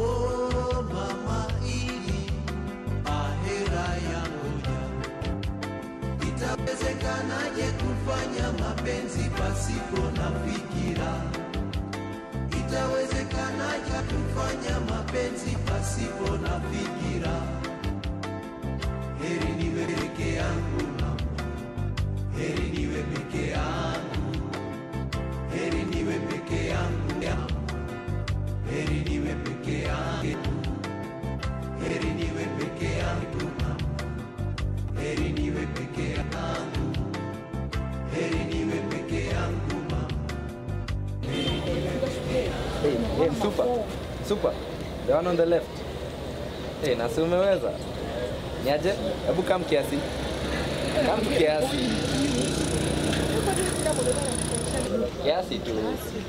Oh, mama ili ahera yangoja, itawezekanaje kufanya mapenzi pasipo na fikira? Itawezekanaje kufanya mapenzi pasipo na fikira? Heri niwe peke yangu mama, heri niwe peke yangu, heri niwe peke yangu ya heri niwe peke yangu, heri niwe peke yangu mama, heri niwe peke yangu, heri niwe peke yangu mama. Hey, hey, super. Super. The one on the left. Hey, na si umeweza? Niaje? Hebu kam kiasi. Kam tu kiasi. Kiasi tu.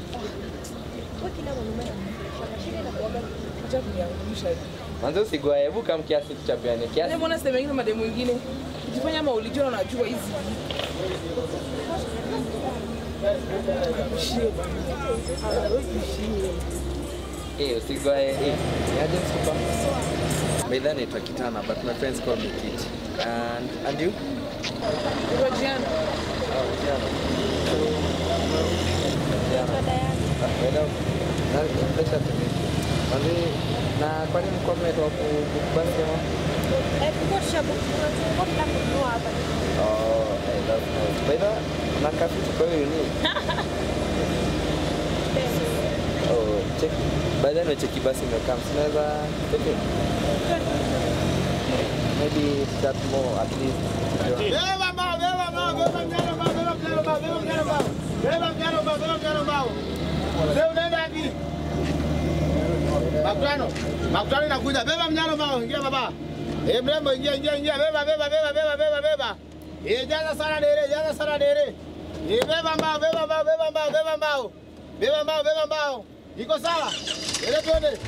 Manze usigwae, hebu kam kiasi tuchapiane kiasi. Mbona sehemu ingine mademu mwingine ukifanya ama ulijua na unajua hizi Eh, usigwae. Eh, niaje super? By the way, naitwa Kitana, but my friends call me Kit. And and you? Rojiana. Oh, Jana. Ah, well, na- pleasure to meet you. Manze, na kwani mko mmetoka ku book basi ama? Oh, hey, that's nice. By the way, na kafitu kwa hiyo ni. Oh, check. By the way, cheki basi imekam. Sinaweza take it? Maybe start more at least. Beba mbao, beba mbao, beba mjano mbao, beba mjano mbao, beba mjano mbao. Beba mjano mbao, beba mjano mbao. Mzee unaenda wapi? Makutano. Makutano inakuja. Beba mjano mbao, ingia baba. Eh, mrembo ingia ingia ingia. Beba beba beba beba beba beba. Eh, jaza sana dere, jaza sana dere. Eh, beba mbao, beba mbao, beba mbao, beba mbao. Beba mbao, beba mbao. Iko sawa? Ele tuende.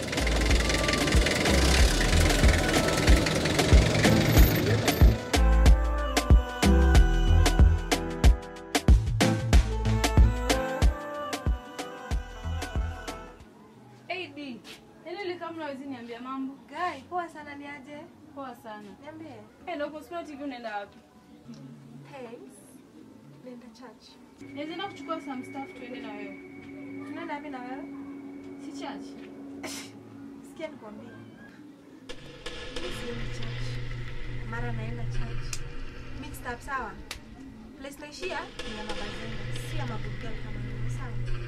AD. Yaani ile kama unaweza niambia mambo? Guy, poa sana ni aje? Poa sana. Niambie. Eh, ndio kwa TV unaenda wapi? Thanks. Nenda church. Naweza enda kuchukua some stuff tuende na wewe. Tunaenda wapi na wewe? Si church. Sikia nikwambie. Mimi siendi church. Mara naenda church. Mixed up sawa? Place naishia ni ya mabazenga, si ya maburgal kama mimi sawa?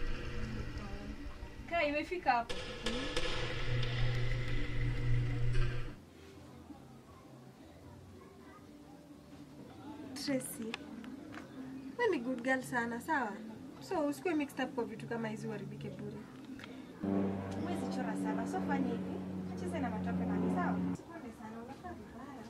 Kaa imefika hapo. Tracy. Wewe ni good girl sana, sawa? So usikuwe mixed up kwa vitu kama hizi uharibike bure. Mwezi chora sana, so fanya hivi. Acheze na matope mali, sawa? Usipende sana, unakaa vibaya.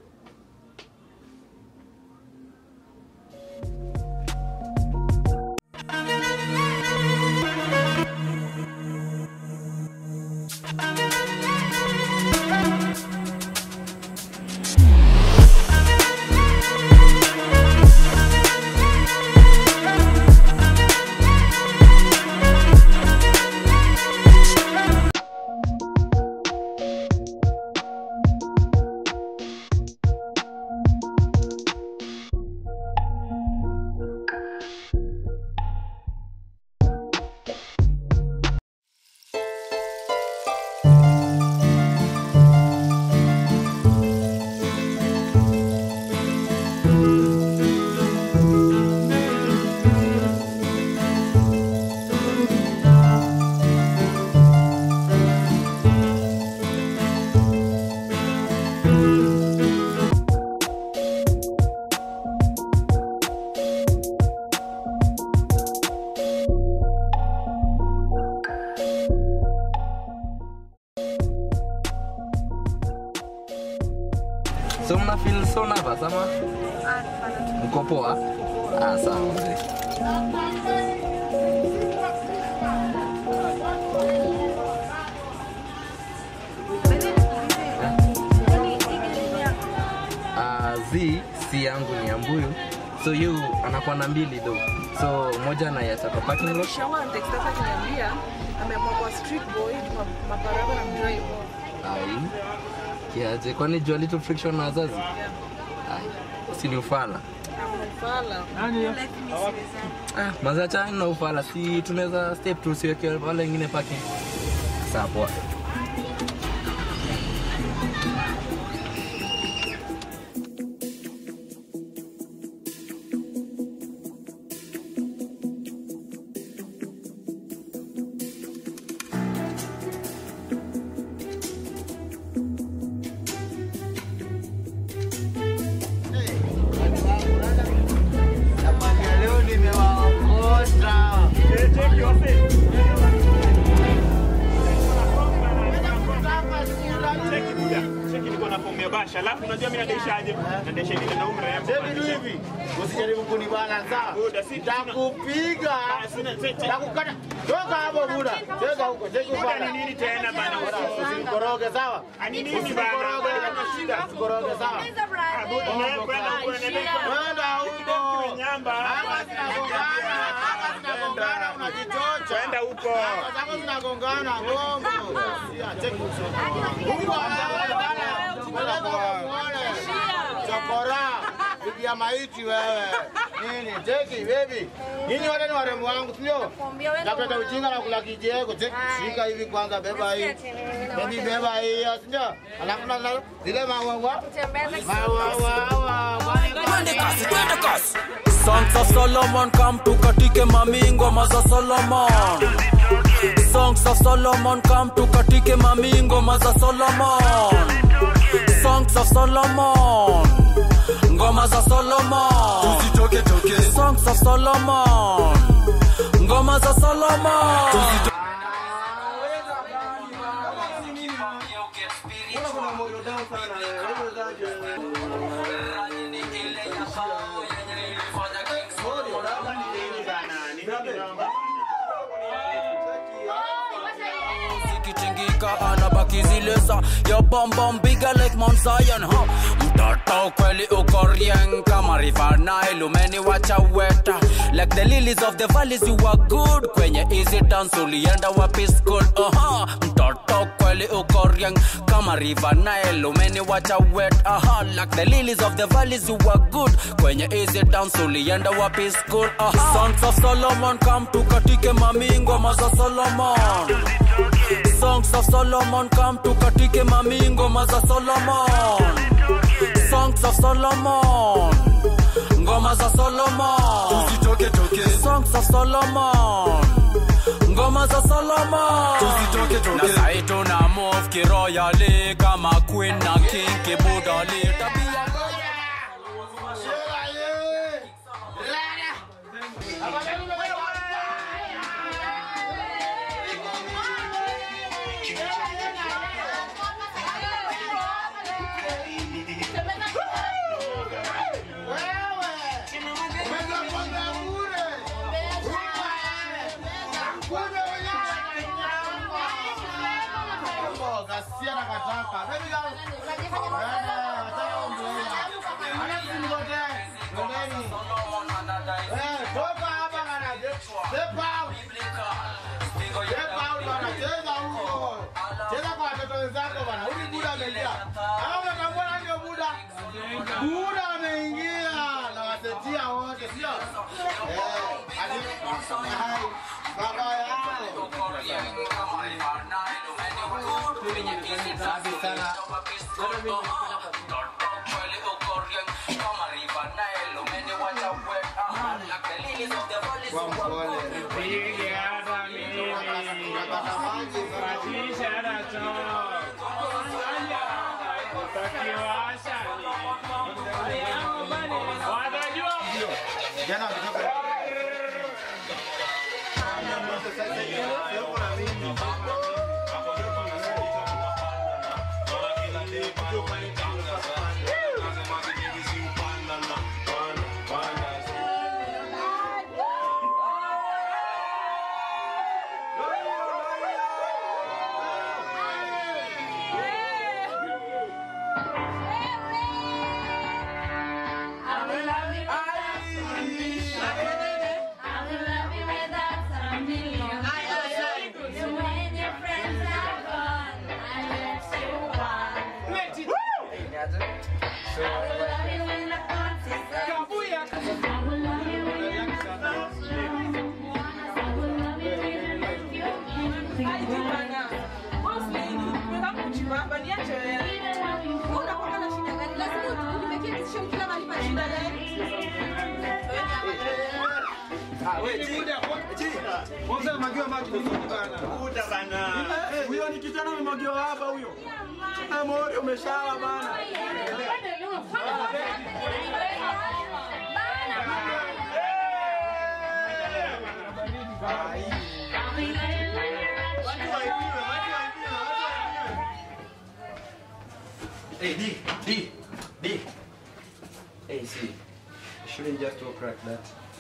So mna feel so nervous ama? Mko poa? Ah, sawa mzee. Ah, Z si yangu ni ya mbuyu. so yu anakuwa na mbili though so moja anaiacha kwa parking lot Shawa antext hapa akiniambia ameamua kwa street boy ma- maparaba na mdrive. ai kiaje kwani jua little friction na wazazi ai si ni ufala Amefala. Life ni siwezani. ah, mazacha na ufala si tunaweza step tu siweke wale wengine parking sawa poa Nakwambia leo nimewaokota. Cheki buda. Cheki niko na fomu ya basha. Alafu unajua mimi nadaishaje? Nadaisha ile na umre Sasa hivi hivi, usijaribu kunibana sawa. Buda, si- Takupiga. Ah, sina- che- che- Takukata. Toka hapo buda. Cheza huko, cheza Buda ufala. ni nini tena bana? Usinikoroge sawa. Ani nini bana? Usinikoroge. Kuna shida. Usikoroge sawa. Ah, buda, na kwenda huko na nenda huko. Kwenda huko. Nyamba. Hapa zinagongana, hapa zinagongana unajichocha. Kwenda huko. Hapa zako zinagongana gongo. Sia, cheki usoni. Huko anaonekana. Peleka huko muone. Chokora. Bibi ya maiti wewe. Nini? Cheki baby. Nyinyi wote ni warembo wangu, sio? Nakwambia wewe Takuleta ndo ujinga na kula kijego. Cheki, Hai. shika hivi kwanza, beba hii. Nasikia tena, nina Baby water. beba hii, sio? Alafu na na- zile maua Tembeza Twende kasi, twende kasi. Songs of Solomon come tukatike mami ngoma za Solomon. Songs of Solomon come tukatike mami ngoma za Solomon. Songs of Solomon. Ngoma za Solomon. Tusitoke toke. Songs of Solomon. Ngoma za Solomon. zikitingika anabaki zile za ya bombom bigger like Mount Zion huh? mtoto kweli uko rieng kama river Nile umeniwacha weta like the lilies of the valleys you are good kwenye easy dance ulienda wapi school uh-huh. mtoto kweli uko rieng kama river Nile umeniwacha wet uh-huh. like the lilies of the valleys you are good kwenye easy dance ulienda wapi school uh-huh. Sons of Solomon come tukatike mami ngoma za Solomon Songs of Solomon come tukatike mami ngoma za Solomon Songs of Solomon ngoma za Solomon Tusitoke toke Songs of Solomon ngoma za Solomon Tusitoke toke Na sai tuna move kiroyally kama queen na king kibudali tabia Gasia na kataka. Baby girl. Eh, nataka umbrella. Alafu nikote. Ndeni. Eh, toka hapa bana. Step out. Step out bana. Cheza huko. Cheza kwa watoto wenzako bana. Huyu buda ameingia. Kama unatambua nani ndio buda? Buda ameingia na wasetia wote, sio? Eh, ati hai. Baba yao. Kwa mpole. Unapata maji bana. Jana wakitoka Ah, we chi. Chi. Mwanzo magiwa maji ni nini bana? Kuta bana. Eh, Huyo ni kijana amemwagiwa hapa huyo. Ah, mori umeshawa bana. Hey, D, D, D. Hey, see, you shouldn't just talk like that.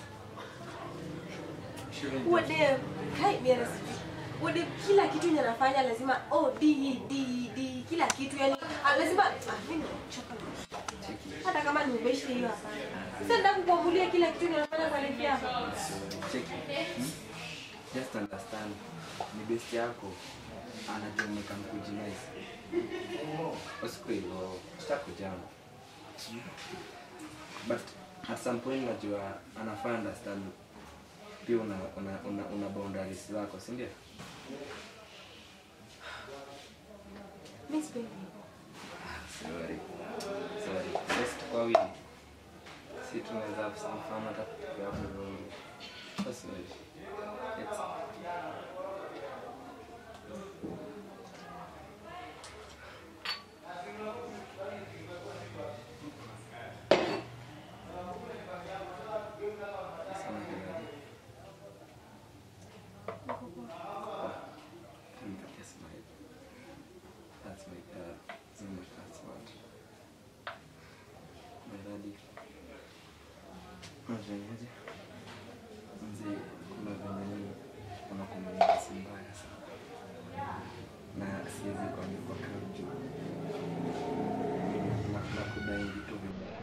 You shouldn't just... Wade, hai biara Wade kila kitu yenye anafanya lazima oh D D D kila kitu yani ah, lazima ah, mimi nimechoka. Hata kama ni ubeshi hiyo hapana. Sasa nataka kukuamulia kila kitu yenye anafanya kwa lipi hapa. Check it. Hmm? Just understand. Ni best yako anajua umekam kujinaize. Usiku hivyo, sitakujama. But at some point najua anafaa understand pia una, una, una, una boundaries zako, si ndio? Mimi sipendi. Sorry. Sorry. Just kwa wili. Si tunaweza mfano hata tukiwa vizuri. So sorry. It's Sana kidogo. Can you kiss my That's my dad. So much that's what. My daddy. Unafanyaje? Mzee, kuna venye mimi kuna komunisi mbaya sana. Na siwezi kuambia kwa karibu. Na na kudai vitu vibaya.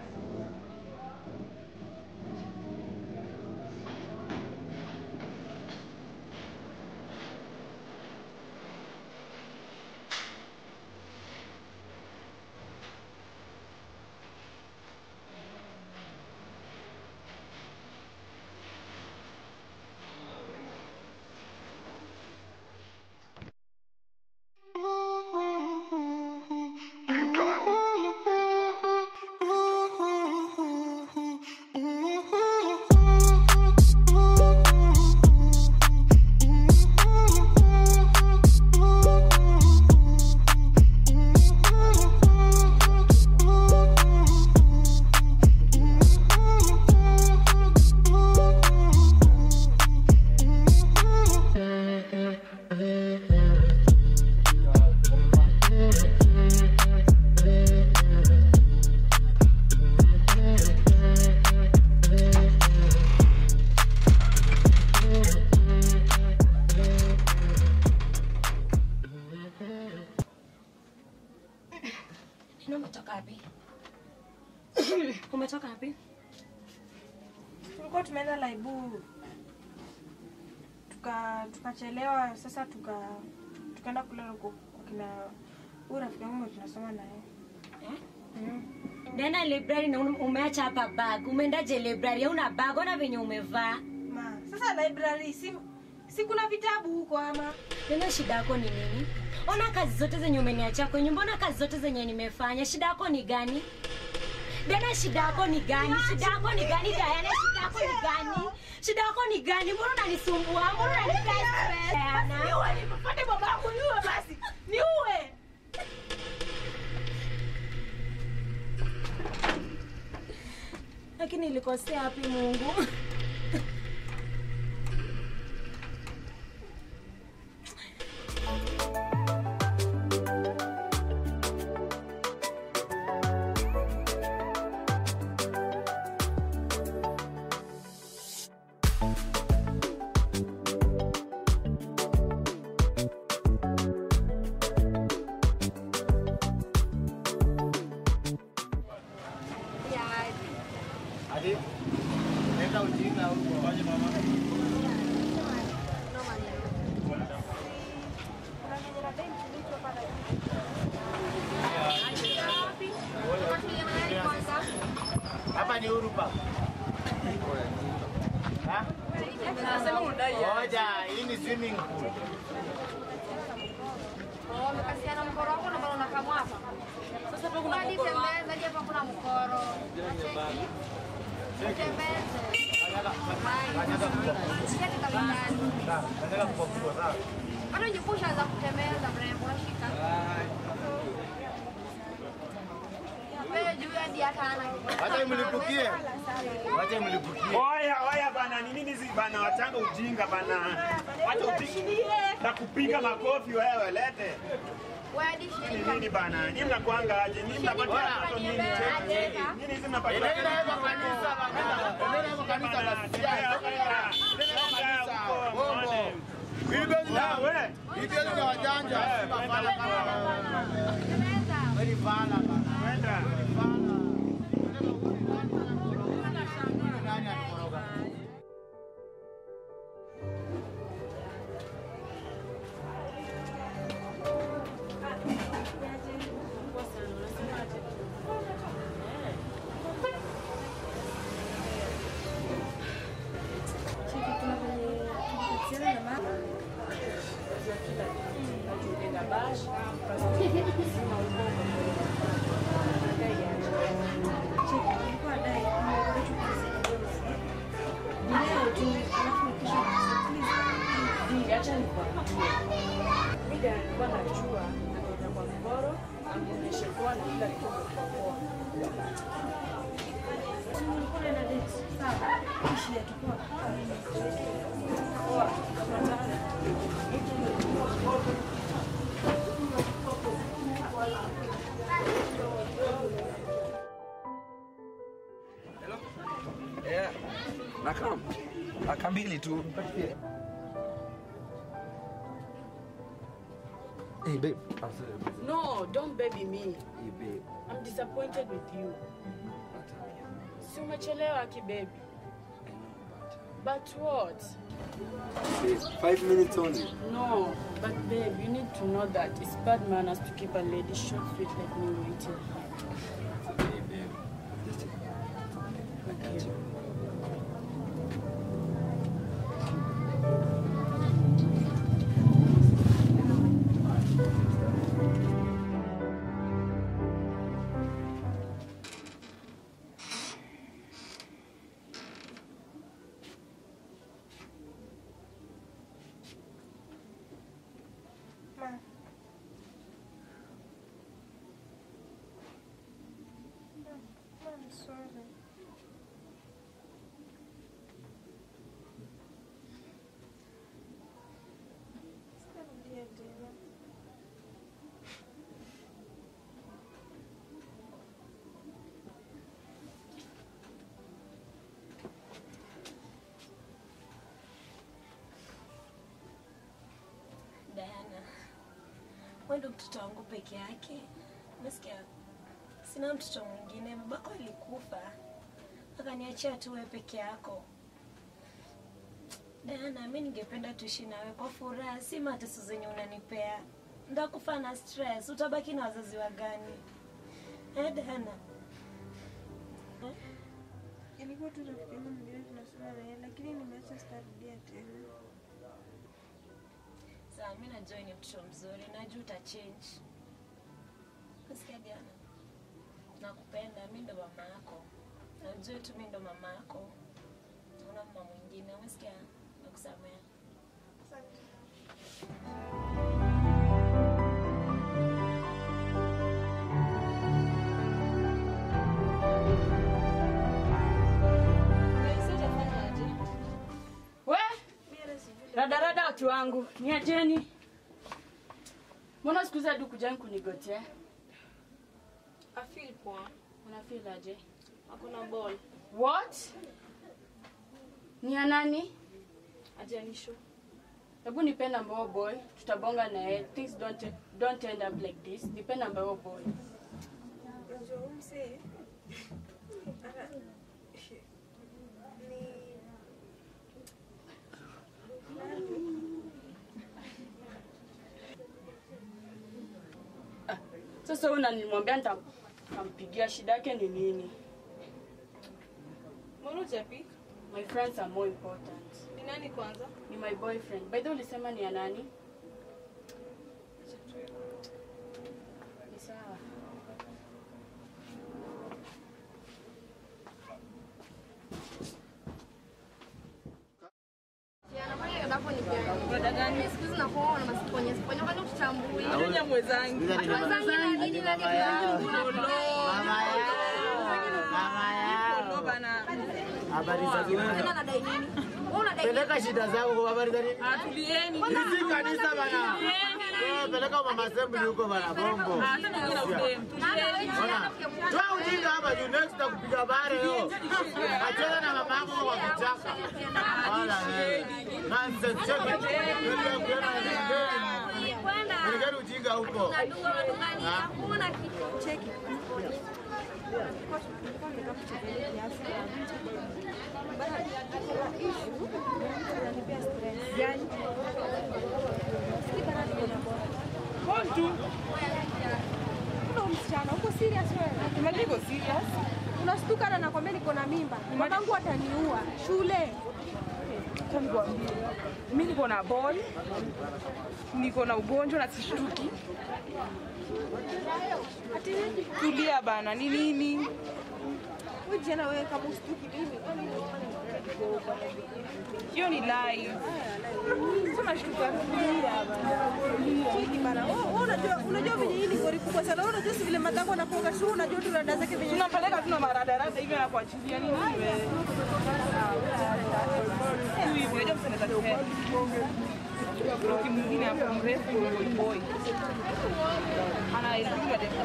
Na umetoka wapi? Umetoka wapi? Tulikuwa tumeenda laibu tuka tukachelewa, sasa tuka tukaenda kulala huko kwa kina huyu rafiki yangu mwenye tunasoma naye. Nenda library na ume- umeacha hapa bag. Umeendaje library? Hauna bag, ona venye umevaa. Ma, sasa library si si kuna vitabu huko ama? Nena shida yako ni nini? Ona kazi zote zenye umeniachia kwenye mbona kazi zote zenye nimefanya. Shida yako ni gani? Dena shida yako ni gani? Shida yako ni gani Diana? Shida yako ni gani? Shida yako ni gani? Mbona unanisumbua? Mbona unanipea stress? Diana? Niue, nipate babangu niue basi. Niue. Lakini nilikosea wapi Mungu? Hadi. Leta ujinga huko. Waje mama. Hapa ni Urupa. Ha? Ngoja, hii ni swimming pool. Umekasiana mkoro wako na mbona unakamwa hapa? Sasa hapo kuna mkoro. Hadi tembeza, hadi hapa kuna mkoro. Tembeze. Bado jipusha za kutembeza mrembo, shika. Wewe juu hadi hata hana. Wacha imlipukie. Wacha imlipukie. Oya, oya bana, ni nini hizi bana, wachanga ujinga bana. Wacha ujinga. Na kupiga makofi wewe, lete. Wewe hadi Ni shika. nini bana? Nyinyi mnakuanga aje? Nyinyi mnapatia watoto nini? Cheki. Nyinyi hizi mnapatia Endeni na yeye kwa kanisa bana. Endeni na yeye kwa kanisa basi. Bongo. Bibeli Ah, na we. Bibeli na wajanja. Si mafala kama Very fala bana. Kwenda. Nani atakoroga? Yeah. Nakam. Aka mbili tu. Hey babe. I'm sorry. babe. No, don't baby me. Hey babe. I'm disappointed with you. Si umechelewa kibaby. But what? Babe, five minutes only. No, but babe, you need to know that it's bad manners to keep a lady short sweet like me waiting. Hey babe. Just I got you. I'm sorry. Sitarudia tena. Diana, wewe ndo mtoto wangu peke yake. Umesikia? Sina mtoto mwingine. Babako alikufa akaniachia tu wewe peke yako. Diana, mi ningependa tuishi nawe kwa furaha, si mateso zenye unanipea. Ndakufa na stress, utabaki na wazazi wa gani? Eh, Diana? Eh? Ilikuwa tu rafiki yangu mwingine tunasoma na yeye, lakini nimeacha sitarudia tena. Sawa, mi najua wewe ni mtoto mzuri, najua utachange. Nasikia Diana, nakupenda, mi ndo mama yako, najua tu mi ndo mama yako, una mama mwingine. Umesikia? Nakusamea. Asante. We, radarada watu wangu, niacheni. Mbona siku hizi hadi kujani kunigotea? afil poa Unafeel aje? hakuna ball What? Ni ya nani? ajanisho Hebu nipe namba huo boy, tutabonga na yeye. Things don't don't end up like this. Nipe namba huo boy. Unajua huyu msee ana ni Sasa wewe unanimwambia nitampigia shida yake ni nini? mbona ujapik My friends are more important. ni nani kwanza Ni my boyfriend. By the way ulisema ni ya nani? Ni sawa. Brada gani? Siku hizi nakuwa na masiponye siponye kwani ututambui. Kenya mwenzangu. Sikiza ni mama- Mwenzangu na nini na nini? Mama yao. Mama yao. Mama yao. Bana. Habari za Tena wewe. nadai nini? Wewe unadai nini? Peleka shida zako kwa habari za nini? Atulieni. Hizi kanisa bana. Eh, peleka mama assembly huko bana bombo. Hata nyingine na udem. Ona. Toa ujinga hapa juu next takupiga bare yo. Achana na mama yako kwa kichaka. Wala wewe. Nonsense check it. Wewe ukiona nini? Kwenda. Pelekeni ujinga huko. Unadua madungani. Hakuna kitu. Cheki. Kontu. Kuna msichana uko serious wewe? Imagine iko serious. Unastuka na nakwambia niko na mimba. Mamangu ataniua. Shule. Acha nikwambie. Mimi niko na ball. Niko na ugonjwa na sishtuki. Ati nini? Tulia bana, ni nini? Wewe jana wewe kama ustuki mimi. Hiyo ni live. Sema shtuka tulia bana. Cheki bana. Wewe wewe unajua unajua venye hii ni gori kubwa sana. Wewe unajua si vile matango anapoga shule unajua tu rada zake venye. Tunampeleka tuna maradarada hivi na kuachilia nini wewe? Tu hivi unajua msana za kifedha. Roki mwingine hapo mrefu ni boy boy. Anaipigwa demu.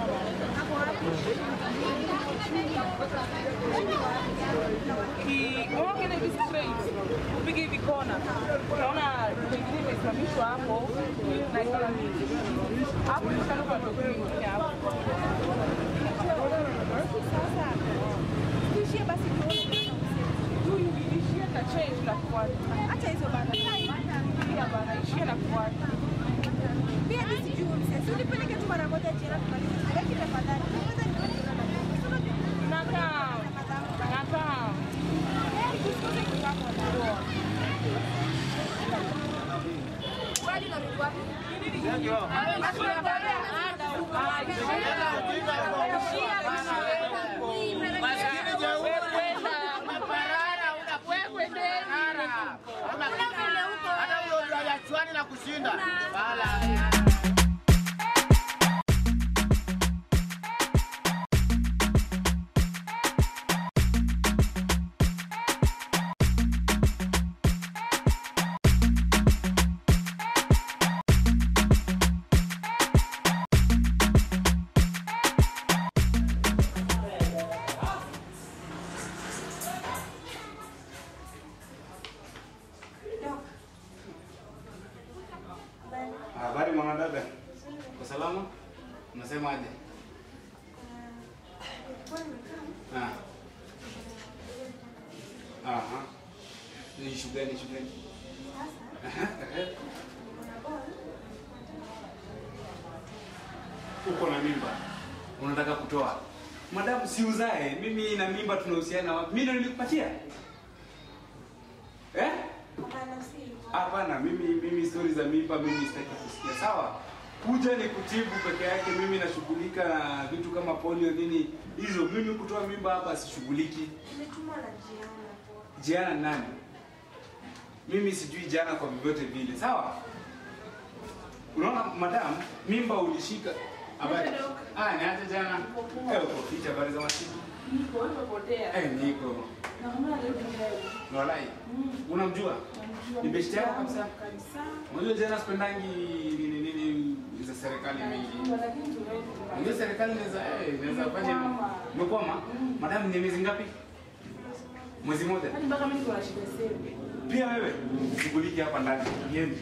Ki- unaona hivi straight. Upige hivi kona. Unaona pengine imesimamishwa hapo na ikawa hapo ni kama kwa mwingine hapo. Sasa. Tuishie basi tuone. Huyu ishia na change na kufuata. Acha hizo bana. Pia bana ishia na kufuata. Pia nisijui msesi. Unipeleke tu mara moja jana tumalize. Lakini tafadhali. Kwanza nione Nakaa. Nakaa. Wadi unarudi wapi? Hata huyo ndio yachuani na kushinda. Wala. Habari mwanadada, kwa salama? Unasemaje? Ah. Aha. Ni issue gani, issue gani? Aha, ehe. Uko na mimba, unataka kutoa. Madamu, si uzae. Mimi na mimba tunahusiana wapi? Mimi ndo nilikupatia eh? Hapana, mimi mimi stori za mimba mimi sitaki kusikia. Sawa, kuja ni kutibu peke yake. Mimi nashughulika na vitu kama polio nini hizo. Mimi kutoa mimba hapa sishughuliki. Nimetumwa na Jiana. Jiana ni nani? Mimi sijui jana kwa vyovyote vile. Sawa, unaona madam, mimba ulishika habari. Ah, ni hata jana. Eh, uko ficha habari za masiku. Niko umepotea. Eh, niko. Na kama leo ni leo. Walai. Unamjua? Ni besti yako kabisa. Kabisa. Unajua jana sipendangi nini nini za serikali mingi. Lakini tuwezi. Unajua serikali inaweza eh, inaweza fanya umekwama. Madam ni miezi ngapi? Mwezi mmoja. Hadi mpaka mimi niko na shida sasa. Pia wewe shughuliki hapa ndani. Yeni.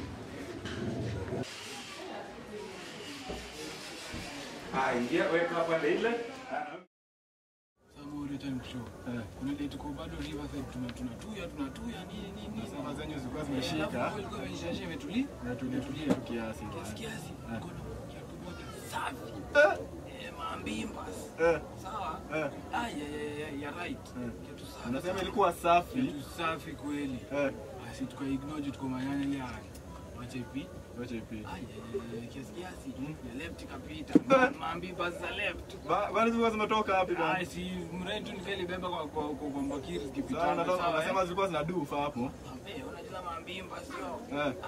Ah, ingia weka hapa ile. Sababu ile time show. Kuna ile tuko bado Riverside tuna tunatuya tunatuya nini nini. Sasa zenye zilikuwa zimeshika. Ilikuwa imeshasha imetulia. Natulia tulia tu kiasi. Kiasi kiasi. Kuna kiatu moja safi. Eh, mambimbas. Eh. Sawa? Eh. Ah, ya ya ya ya right. Kiatu safi. Unasema ilikuwa safi. Kiatu safi kweli. Eh. Basi tuka ignore tuko manyanya ile haya. Wacha ipi Wacha ipite. kiasi kiasi ya left kapita mambi basi za left Ba- Bali zilikuwa zimetoka wapi bwana? Ah, si mretu nikalibeba kwa kwa kwa kwa mbakiri Sawa, zikipitana natoka sawa nasema eh? zilikuwa zina dufa hapo. Eh, unajua mambimba sio Eh.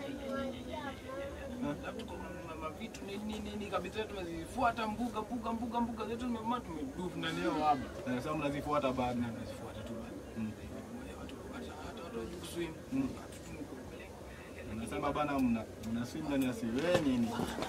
labda kwa ma- mavitu nini nini nini kabisa tumezifuata mbuga mbuga mbuga mbuga zetu tumema tumedufu ndani yao hapa Eh, Sasa mnazifuata bado. tunazifuata tu bado Mm. watu hata hata watu wajui kuswim Unasema bana mna mna swim ndani ya siwe nini?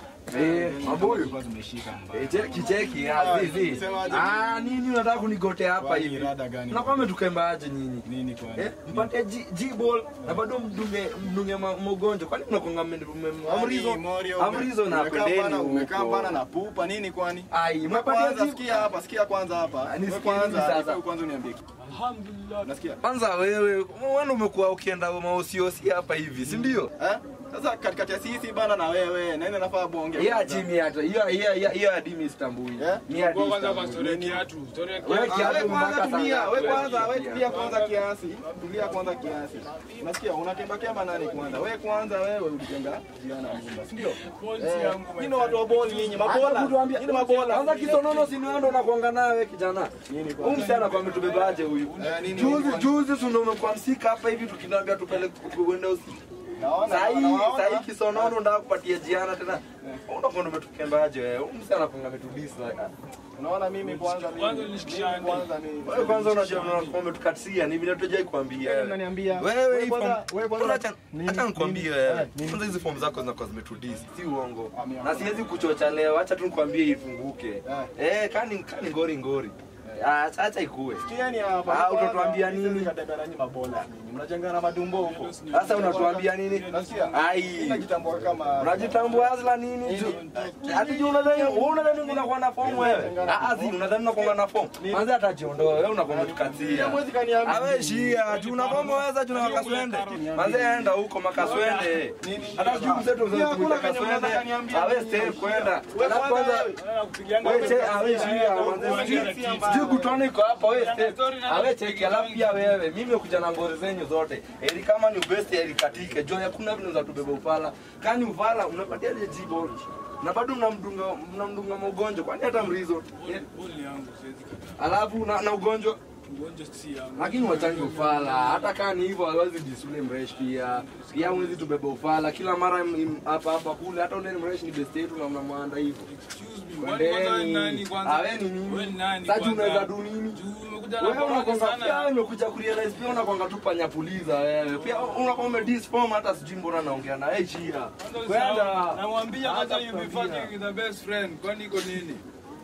Eh, mabuyu. Zilikuwa zimeshika mbaya. Eh, cheki cheki ah, zizi. Semaje? Ah, nini unataka kunigotea hapa Kwani hivi? rada gani? Na kwame tukembaje nyinyi? Nini kwani? Eh, mpate G- G-ball na bado mdunge mdunge ma- mgonjwa. Kwani mnakonga amrizo? Amrizo na pendeni Umekaa bana huko. na pupa nini kwani? Ai, Wewe umepatia kwanza G- sikia hapa, sikia kwanza hapa. Wewe nisikie nini kwanza, sasa? wewe kwanza uniambie. alhamdulillah Nasikia? Kwanza wewe, wewe umekuwa ukienda maosiosi hapa hivi, si ndio? Eh? Sasa katikati ya sisi bana na wewe, nani nafaa bonge? Hiyo kwanza? chini hata hiyo hiyo hiyo hiyo hadi mimi sitambui. Ni hadi. kwa kwanza kwa sitambui. story ya kiatu story ya Wewe kiatu kiatu Wewe kwanza mpaka tulia, saa wewe ngapi? kwanza, wewe tulia kwanza kiasi. Tulia kwanza kiasi. Unasikia? Unakemba kemba nani kwanza? Wewe kwanza wewe ulijenga jiana nyumba, si ndio? Eh, Nyinyi watu wa boli nyinyi, mabola. Nyinyi mabola. Kwanza kisonono si wewe ndo unakuanga nawe kijana. Nini Huyu kwanza? msichana kwa ametubebaje huyu? Eh, nini Juzi kwanza? juzi si ndo umekuwa msika hapa hivi tukinaambia tupeleke kuenda usiku. Naona, Sahii naona. sahii kisonono ndio kupatia jiana tena. Unakuwa umetukembaje wewe? Huyu msichana kwa ametudisa. Unaona mimi kwanza mimi. Kwanza ulishikisha mimi kwanza mimi. Wewe kwanza unajua unakuwa umetukatia ni vile tujai kuambia. Wewe wewe. unaniambia. Wewe Wewe hii kwanza- form- wewe kwanza- Acha- nini- acha nikwambie nini- wewe. eh, nini? Kwanza hizi fomu zako zinakuwa zimetudisi, si uongo. Amia. Na siwezi kuchocha leo, acha tu nikwambie ifunguke. Eh, kani kani ngori ngori. Ah, Acha acha ikue. Sikieni hapa. Ah, kwanza, utatuambia hizi nini? zikatembea nanyi mabola nyinyi. Mnajengana madumbo huko. Sasa unatuambia nini? Nasikia? Ai. Unajitambua kama Unajitambua azla nini? Hadi juu unadhani wewe unadhani unakuwa na fomu wewe? Ah, ah, zi unadhani unakuwa na fomu. Kwanza atajiondoa wewe unakuwa umetukatia. Mwezi kaniambia. Awe shia, juu una fomu wewe juu na makaswende. Kwanza enda huko makaswende. Hata juu mzetu mzetu kuja kaswende. Awe stay kwenda. Alafu kwanza wewe che awe shia, kwanza sijui kutona iko hapa wewe stay. Awe cheki alafu pia wewe mimi kuja na ngori zenyu zote. Eli kama ni best eli katike. Jo hakuna vile za tubeba upala. Kani upala unapatia ile jibo. Na bado mnamdunga mnamdunga maugonjwa kwani hata mrizo. Eh, boli yangu siwezi kataa Alafu na, na ugonjwa ugonjwa si yangu lakini wachangi ufala hata kaa ni hivyo hawezi disule mresh pia pia mwezi tubeba ufala kila mara im- hapa hapa kule hata ule mresh ni best yetu na mnamwanda hivyo Kwani kwanza wewe ni nani Kwendeni. kwanza? Ah, wewe ni nini? Wewe ni nani Sasa kwanza? unaweza du nini Juu umekuja na wewe boroga unakonga sana. pia umekuja kurealize pia unakonga tu panyapuliza wewe pia unakuwa umedisform hata sijui mbona naongea na wewe chia kwenda namwambia kwanza Hata you be kukwambia. fucking the best friend kwani iko nini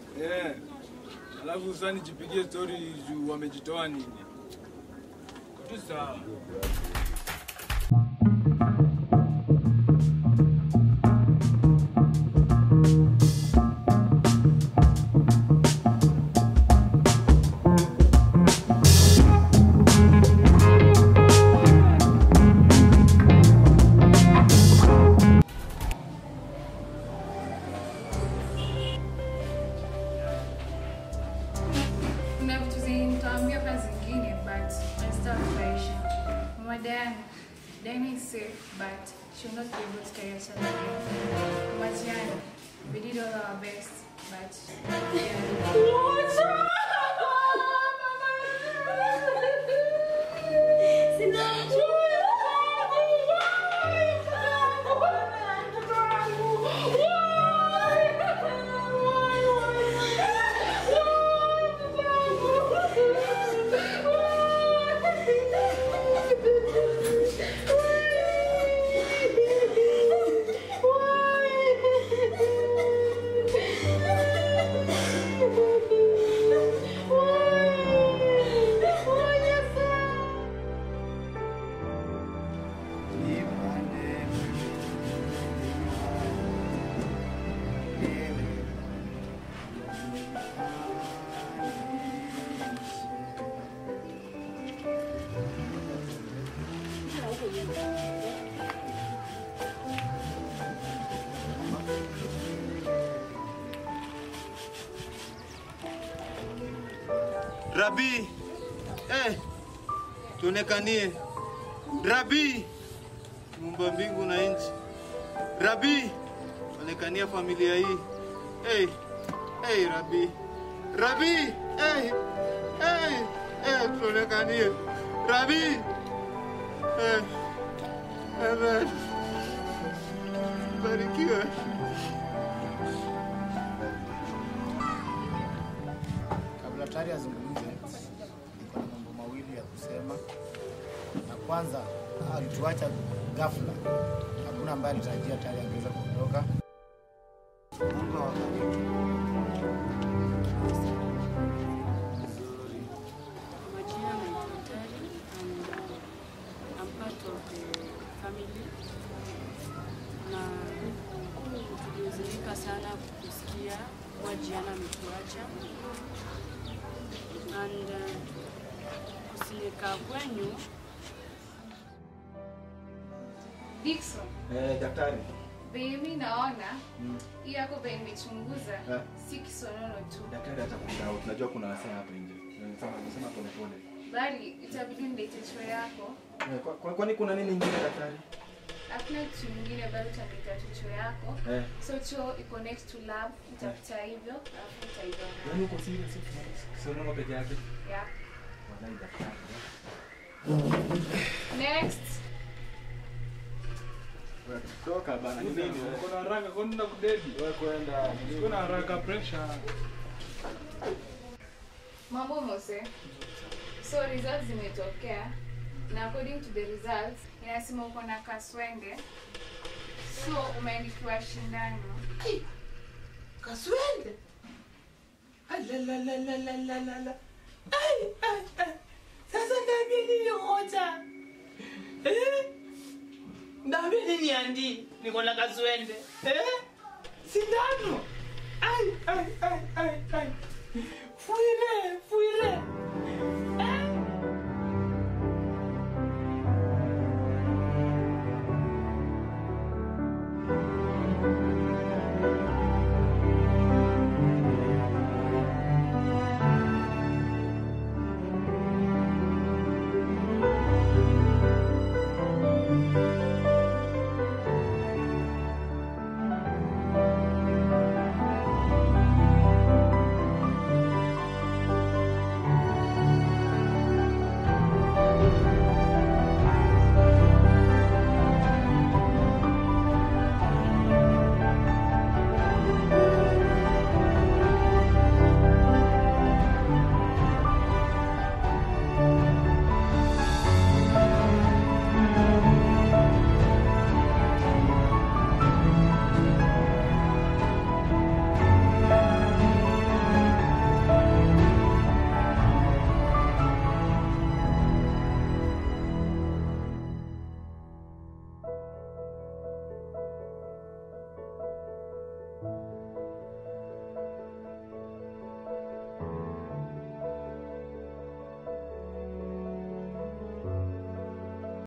eh alafu sasa nijipigie story juu wamejitoa nini tu sawa Kuna vitu zenye nitaambia kwa zingine but nazitafurahisha. Mama Diana, Diana is safe but she will not be able to carry herself again. Mama Gianna, we did all our best but Rabi, eh, tuonekanie. Rabi, muumba mbingu na nchi, Rabi, onekania familia hii. Hey, hey, Rabi, Rabi, hey, hey, hey, tuonekanie. Rabi, hey, amen. Barikiwe. Kabla tayari azungumze, niko na mambo mawili ya kusema. Na kwanza, alituacha ghafla, hakuna ambaye alitarajia tayari angeweza kuondoka. Mungu awabariki. Majina naitwa Tari and uh, I'm part of the family na tulihuzunika sana kusikia Mwajiana ametuacha and uh, kusinika kwenyu Dickson, Eh, daktari. venye mi naona Mm. hii yako venye nimechunguza Eh. si kisonono tu, Daktari hata kuna tunajua kuna wasee hapa nje. Nasema nasema pole pole. bali itabidi nilete choo yako. Eh, kwa- kwa- Kwani kuna nini ingine daktari? Hakuna kitu kingine, bali utaleta tu choo yako. Eh. So choo iko next to lab, utakuta hivyo alafu utaiona. Yaani uko serious? Sio nono peke yake. Yeah. Wallahi daktari. Next. Toka bana. Ni nini? Uko na haraka kwani na kudedi? Wewe kwenda. Uko na haraka pressure. Mambo Mose. So results zimetokea na according to the results inasema uko na kaswende. So umeandikiwa shindano. Kaswende? Alalalalalalalala. Ai, ai, ai. Sasa niambie nini hoja? Eh? Niambie nini andi? Niko na kaswende. Eh? Sindano. Ai, ai, ai.